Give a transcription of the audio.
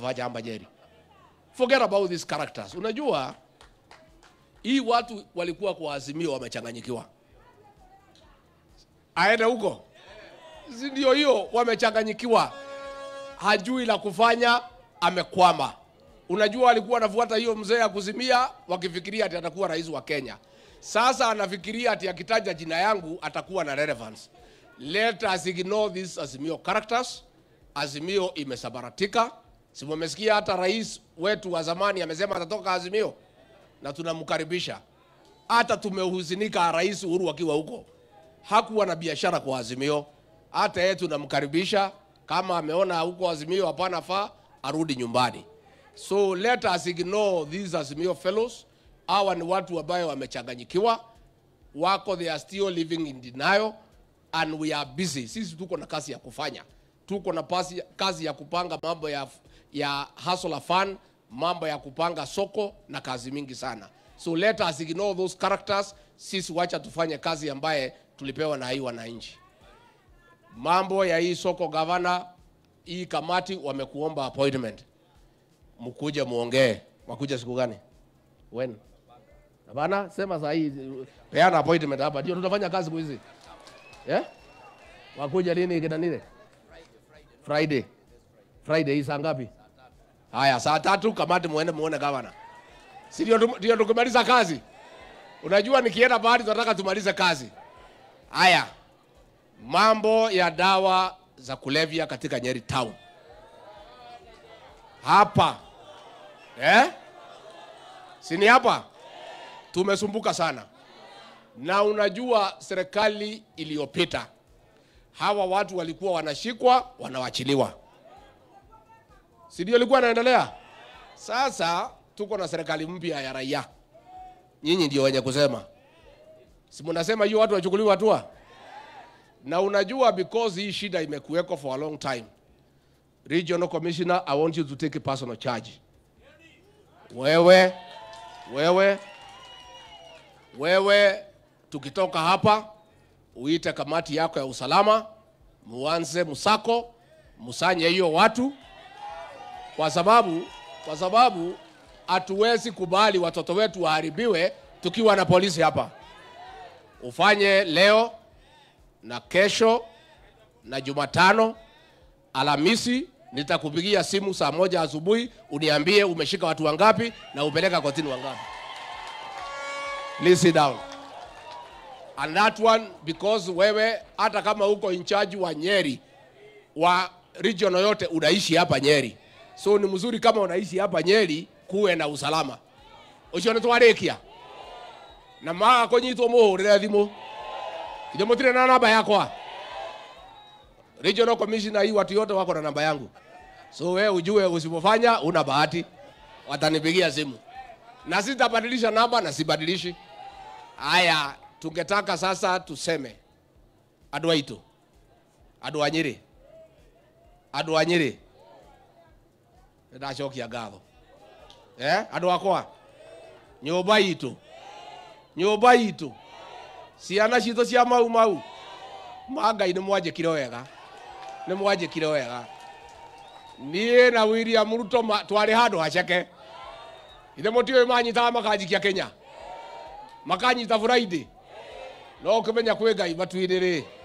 kufanya hapa Nyeri. Forget about these characters. Unajua hii watu walikuwa kwa Azimio wamechanganyikiwa, aende huko, si ndio? Hiyo wamechanganyikiwa, hajui la kufanya, amekwama. Unajua alikuwa anafuata hiyo mzee ya kuzimia, wakifikiria ati atakuwa rais wa Kenya. Sasa anafikiria ati akitaja jina yangu atakuwa na relevance. Let us ignore these Azimio characters. Azimio imesabaratika. Si mmesikia hata rais wetu wa zamani amesema atatoka Azimio na tunamkaribisha. Hata tumehuzunika rais Uhuru akiwa huko, hakuwa na biashara kwa Azimio. Hata yeye tunamkaribisha, kama ameona huko Azimio hapana faa, arudi nyumbani. So let us ignore these Azimio fellows. Hawa ni watu ambayo wamechanganyikiwa, wako they are still living in denial and we are busy. Sisi tuko na kazi ya kufanya, tuko na pasi, kazi ya kupanga mambo ya, ya hustler fund, mambo ya kupanga soko na kazi mingi sana. So let us ignore those characters. Sisi wacha tufanye kazi ambaye tulipewa na hii wananchi. Mambo ya hii soko gavana, hii kamati wamekuomba appointment, mkuje muongee. Wakuja siku gani? When? Bana, sema saa hii peana appointment hapa, ndio tutafanya kazi siku hizi. Yeah? Wakuja lini kina nile? Friday. Friday hii saa ngapi? Haya, saa tatu kamati muende muone gavana. Si ndio tum- ndio tukimaliza kazi? Unajua nikienda bahari tunataka tumalize kazi. Haya. Mambo ya dawa za kulevya katika Nyeri town. Hapa. Eh? Si ni hapa? Tumesumbuka sana. Na unajua serikali iliyopita hawa watu walikuwa wanashikwa wanawachiliwa, si ndio ilikuwa inaendelea? Sasa tuko na serikali mpya ya raia, nyinyi ndio wenye kusema, si mnasema hiyo watu wachukuliwe hatua? Na unajua because hii shida imekuweko for a long time, regional commissioner, I want you to take a personal charge. Wewe wewe wewe tukitoka hapa uite kamati yako ya usalama, muanze msako, msanye hiyo watu, kwa sababu kwa sababu hatuwezi kubali watoto wetu waharibiwe tukiwa na polisi hapa. Ufanye leo na kesho na Jumatano, Alhamisi nitakupigia simu saa moja asubuhi uniambie umeshika watu wangapi na upeleka kotini wangapi. Please sit down. And that one because wewe hata kama uko in charge wa Nyeri wa region yote unaishi hapa Nyeri, so ni mzuri kama unaishi hapa Nyeri kuwe na usalama ucio nä twarä kia na maga kå nyitwo må hå rä re thimå ithe må tirä na namba yakwa regional commissioner hii watu yote wako na namba yangu so we ujue usipofanya una bahati watanipigia simu na sitabadilisha namba na sibadilishi haya tungetaka sasa tuseme andå aitå andå a nyä rä andå a nyä rä nä ndacokia ngatho eh? andå akwa nyå mba itå nyå mba itå ciana citå cia mau mau ma ngai nä mwanjä kire wega nä mwanjä kire wega niä na william ruto twarä handå haceke ithe må tiå manyitaga makanjikia kenya makanyita friday no å kä menya kwä ngai matuä rä